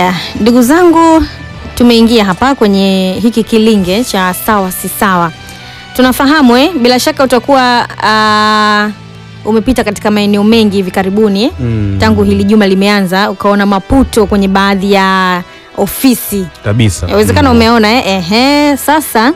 Haya, ndugu zangu, tumeingia hapa kwenye hiki kilinge cha sawa si sawa. Tunafahamu eh, bila shaka utakuwa ah, umepita katika maeneo mengi hivi karibuni eh, Mm. tangu hili juma limeanza, ukaona maputo kwenye baadhi ya ofisi kabisa. Yawezekana Mm. umeona eh, ehe. Sasa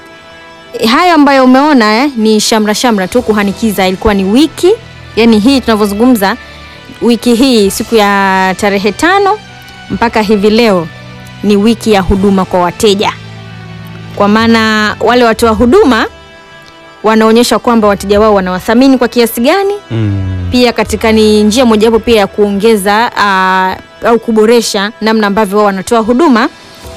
eh, hayo ambayo umeona eh, ni shamra shamra tu kuhanikiza. Ilikuwa ni wiki, yani hii tunavyozungumza, wiki hii siku ya tarehe tano mpaka hivi leo ni wiki ya huduma kwa wateja, kwa maana wale watoa huduma wanaonyesha kwamba wateja wao wanawathamini kwa kiasi gani Mm. pia katika ni njia mojawapo pia ya kuongeza ah, au kuboresha namna ambavyo wao wanatoa huduma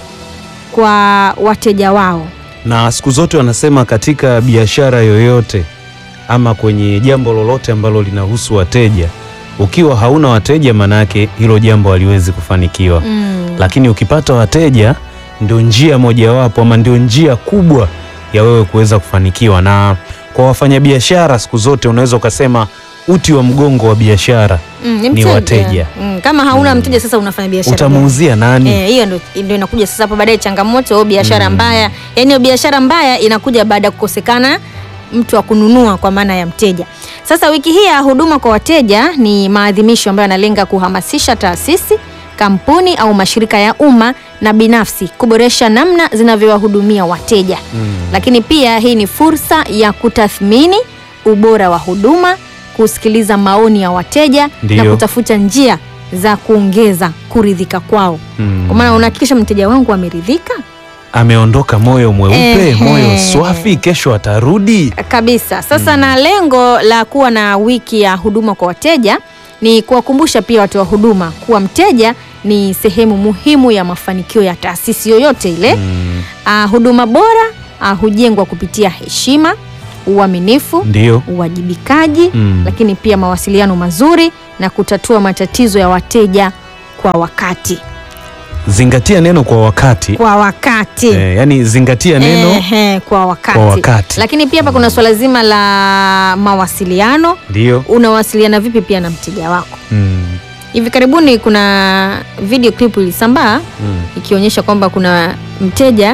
kwa wateja wao. Na siku zote wanasema katika biashara yoyote ama kwenye jambo lolote ambalo linahusu wateja, ukiwa hauna wateja, manake hilo jambo haliwezi kufanikiwa. Mm. Lakini ukipata wateja, ndio njia mojawapo ama ndio njia kubwa ya wewe kuweza kufanikiwa. Na kwa wafanyabiashara, siku zote unaweza ukasema uti wa mgongo wa biashara Mm, ni mteja. wateja. Mm, kama hauna mteja sasa unafanya biashara gani? utamuuzia nani? Eh, hiyo ndio ndio inakuja sasa hapo baadaye changamoto au biashara Mm. mbaya. Yaani hiyo biashara mbaya inakuja baada ya kukosekana mtu wa kununua kwa maana ya mteja. Sasa wiki hii ya huduma kwa wateja ni maadhimisho ambayo yanalenga kuhamasisha taasisi, kampuni au mashirika ya umma na binafsi kuboresha namna zinavyowahudumia wateja. Mm. Lakini pia hii ni fursa ya kutathmini ubora wa huduma, kusikiliza maoni ya wateja na Ndiyo. kutafuta njia za kuongeza kuridhika kwao. Mm. Kwa maana unahakikisha mteja wangu ameridhika ameondoka moyo mweupe, Ehe. moyo swafi, kesho atarudi. kabisa. Sasa na lengo la kuwa na wiki ya huduma kwa wateja ni kuwakumbusha pia watoa huduma kuwa mteja ni sehemu muhimu ya mafanikio ya taasisi yoyote ile. Mm. Ah, huduma bora ah, hujengwa kupitia heshima, uaminifu, Ndio. uwajibikaji, Mm. lakini pia mawasiliano mazuri na kutatua matatizo ya wateja kwa wakati. Zingatia neno kwa wakati. Kwa wakati. Eh, yani zingatia neno Ehe, kwa wakati. kwa wakati. Lakini pia hapa kuna swala zima la mawasiliano. Ndio. Unawasiliana vipi pia na mteja wako? Mm. Hivi karibuni kuna video clip ilisambaa Mm. ikionyesha kwamba kuna mteja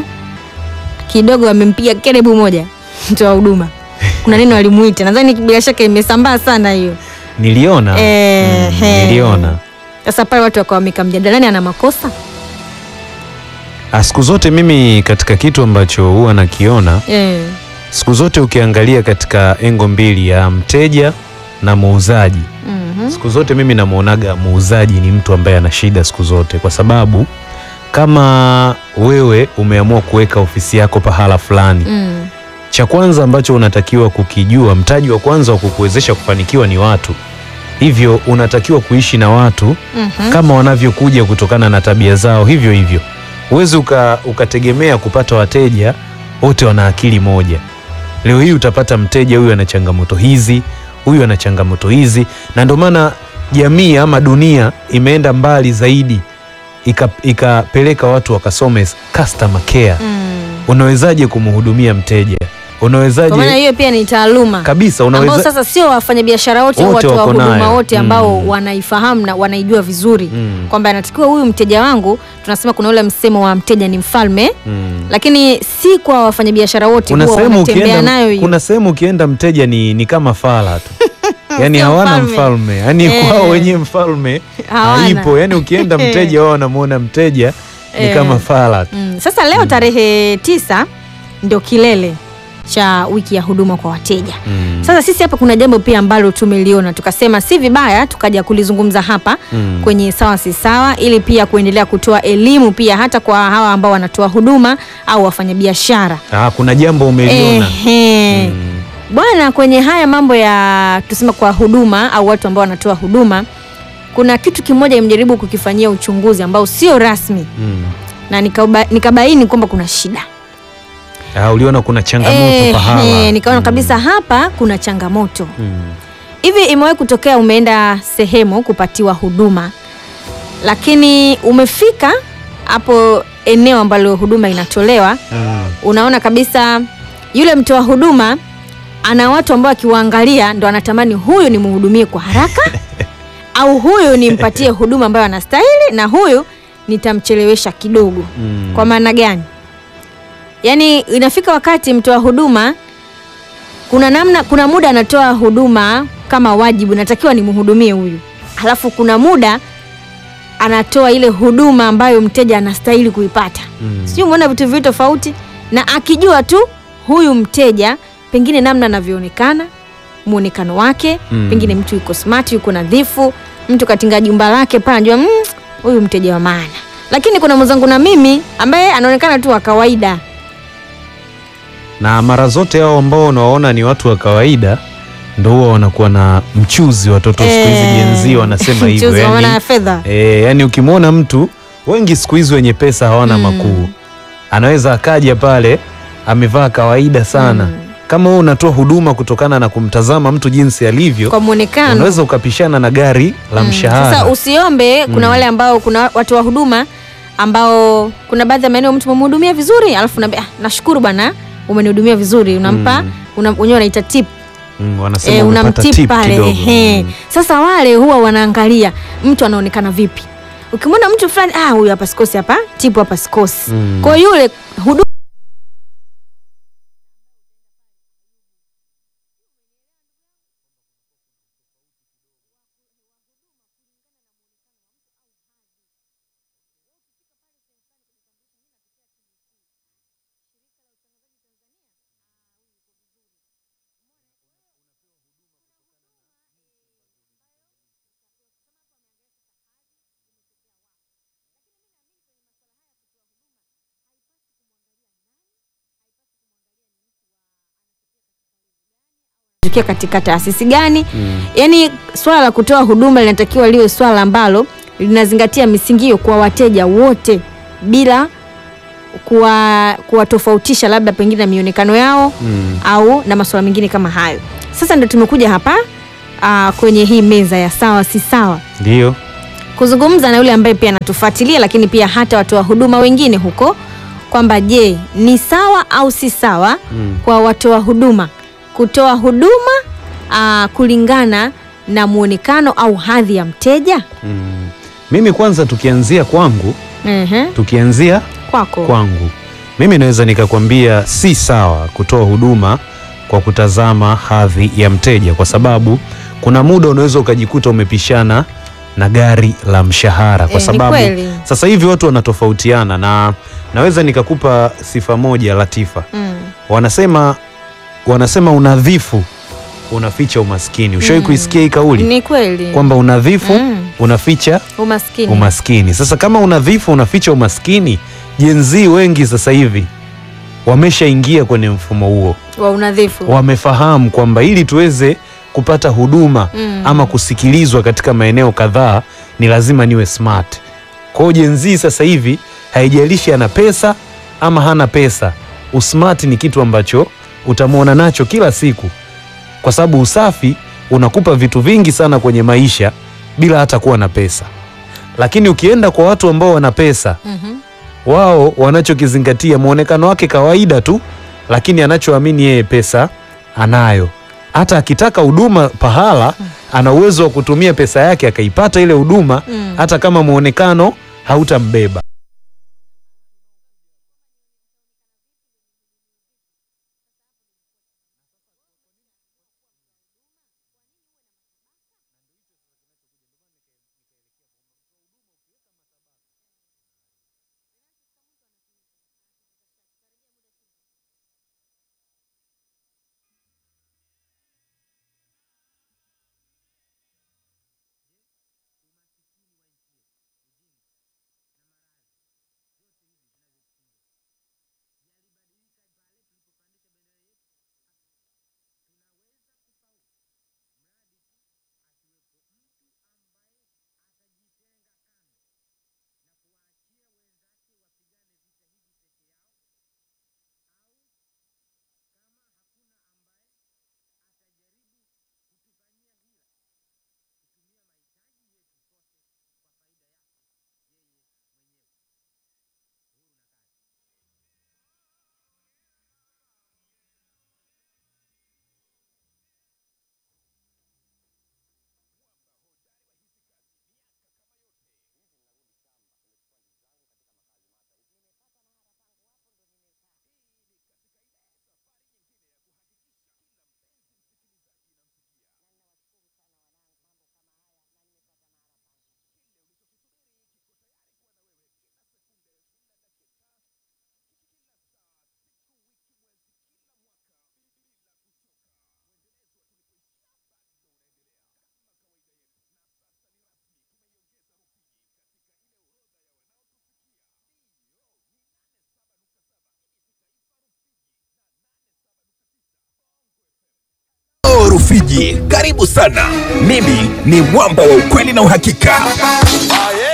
kidogo amempiga kerebu moja mtoa huduma. Kuna neno alimuita, nadhani bila shaka imesambaa sana hiyo. Niliona. Ehe. Mm, niliona. Sasa pale watu wakawa wamekaa mjadalani, ana makosa Ah, Siku zote mimi katika kitu ambacho huwa nakiona, eh. siku zote ukiangalia katika engo mbili ya mteja na muuzaji, mhm. siku zote mimi namwonaga muuzaji ni mtu ambaye ana shida siku zote, kwa sababu kama wewe umeamua kuweka ofisi yako pahala fulani Mm. cha kwanza ambacho unatakiwa kukijua, mtaji wa kwanza wa kukuwezesha kufanikiwa ni watu. Hivyo unatakiwa kuishi na watu Mhm. kama wanavyokuja kutokana na tabia zao, hivyo hivyo. Huwezi uka, ukategemea kupata wateja wote wana akili moja. Leo hii utapata mteja huyu ana changamoto hizi, huyu ana changamoto hizi, na ndio maana jamii ama dunia imeenda mbali zaidi ika- ikapeleka watu wakasome customer care. Mm. Unawezaje kumhudumia mteja? Kwa maana Unawezaje hiyo pia ni taaluma kabisa? ambao Unaweza sasa sio wafanyabiashara wote au Wote watu wa wako huduma nayo. wote ambao Mm. wanaifahamu na wanaijua vizuri Mm. kwamba anatakiwa huyu mteja wangu, tunasema kuna ule msemo wa mteja ni mfalme, Mm. lakini si kwa wafanyabiashara wote kuna huwa sehemu wanatembea ukienda, nayo hiyo. kuna sehemu ukienda mteja ni, ni kama fala tu yani Sio hawana mfalme. mfalme yani Eh. kwao wenyewe mfalme Hawana. haipo yani ukienda mteja wao wanamwona mteja ni Eh. kama fala tu Mm. Sasa leo tarehe tisa ndio kilele cha wiki ya huduma kwa wateja. Mm. Sasa sisi hapa kuna jambo pia ambalo tumeliona tukasema si vibaya tukaja kulizungumza hapa Mm. kwenye sawa si sawa, ili pia kuendelea kutoa elimu pia hata kwa hawa ambao wanatoa huduma au wafanyabiashara. Ah, kuna jambo umeliona Ehe. Mm. Bwana, kwenye haya mambo ya tuseme kwa huduma au watu ambao wanatoa huduma, kuna kitu kimoja imejaribu kukifanyia uchunguzi ambao sio rasmi Mm. na nikaba, nikabaini kwamba kuna shida Ah, uliona kuna changamoto Ehe, pahala nikaona Mm. kabisa hapa kuna changamoto Mm. hivi. Imewahi kutokea umeenda sehemu kupatiwa huduma, lakini umefika hapo eneo ambalo huduma inatolewa, Mm. unaona kabisa yule mtoa huduma ana watu ambao akiwaangalia ndo anatamani huyu nimhudumie kwa haraka au huyu nimpatie huduma ambayo anastahili na huyu nitamchelewesha kidogo. Mm. Kwa maana gani? Yaani inafika wakati mtoa huduma kuna namna, kuna muda anatoa huduma kama wajibu, natakiwa nimhudumie huyu, halafu kuna muda anatoa ile huduma ambayo mteja anastahili kuipata. Mm. Sijui umeona vitu viwili tofauti, na akijua tu huyu mteja pengine namna anavyoonekana, muonekano wake Mm. pengine mtu yuko smart, yuko nadhifu, mtu katinga jumba lake pale, anajua "Mm, huyu mteja wa maana. Lakini kuna mwenzangu na mimi ambaye anaonekana tu wa kawaida. na mara zote hao ambao unawaona ni watu wa kawaida ndo huwa wanakuwa na mchuzi watoto siku hizi Eh, Gen Z wanasema hivyo mchuzi wa maana ya yani, fedha. e, yani ukimwona mtu wengi siku hizi wenye pesa hawana Mm. makuu anaweza akaja pale amevaa kawaida sana Mm. kama wewe unatoa huduma kutokana na kumtazama mtu jinsi alivyo Kwa muonekano unaweza ukapishana na gari la Mm. mshahara Sasa usiombe. Kuna Mm. wale ambao kuna watu wa huduma ambao kuna baadhi ya maeneo mtu umemhudumia vizuri, alafu naambia ah, nashukuru bwana umenihudumia vizuri, unampa Mm. una, wenyewe wanaita tip mm, wanasema eh, umepata unamtip tip pale kidogo. ehe. Mm. Sasa wale huwa wanaangalia mtu anaonekana vipi. Ukimwona mtu fulani, ah, huyu hapa sikosi, hapa tipu hapa sikosi. Mm. Kwa hiyo yule huduma tukia katika taasisi gani Mm. yaani swala la kutoa huduma linatakiwa liwe swala ambalo linazingatia misingi hiyo kwa wateja wote bila kuwa- kuwatofautisha labda pengine na mionekano yao Mm. au na masuala mengine kama hayo sasa ndio tumekuja hapa aa, kwenye hii meza ya sawa si sawa Ndio. kuzungumza na yule ambaye pia anatufuatilia lakini pia hata watoa huduma wengine huko kwamba je ni sawa au si sawa Mm. kwa watoa huduma kutoa huduma aa, kulingana na muonekano au hadhi ya mteja Mm. Mimi kwanza tukianzia kwangu, Ehe, tukianzia kwako kwangu, mimi naweza nikakwambia si sawa kutoa huduma kwa kutazama hadhi ya mteja, kwa sababu kuna muda unaweza ukajikuta umepishana na gari la mshahara, kwa Eh, ni sababu kweli. sasa hivi watu wanatofautiana, na naweza nikakupa sifa moja Latifa. Mm. Wanasema wanasema unadhifu unaficha umaskini. Ushawahi Mm. kuisikia hii kauli ni kweli kwamba unadhifu Mm. unaficha umaskini umaskini. Sasa kama unadhifu unaficha umaskini, Gen Z wengi sasa hivi wameshaingia kwenye mfumo huo, wa unadhifu wamefahamu kwamba ili tuweze kupata huduma Mm. ama kusikilizwa katika maeneo kadhaa ni lazima niwe smart. Kwa hiyo Gen Z sasa hivi haijalishi ana pesa ama hana pesa, usmart ni kitu ambacho utamwona nacho kila siku, kwa sababu usafi unakupa vitu vingi sana kwenye maisha bila hata kuwa na pesa. Lakini ukienda kwa watu ambao wana pesa, Mhm. wao wanachokizingatia muonekano wake kawaida tu, lakini anachoamini yeye pesa anayo. Hata akitaka huduma pahala, ana uwezo wa kutumia pesa yake akaipata ile huduma, Mm. hata kama muonekano hautambeba. Rufiji. Karibu sana. Mimi ni mwamba wa ukweli na uhakika.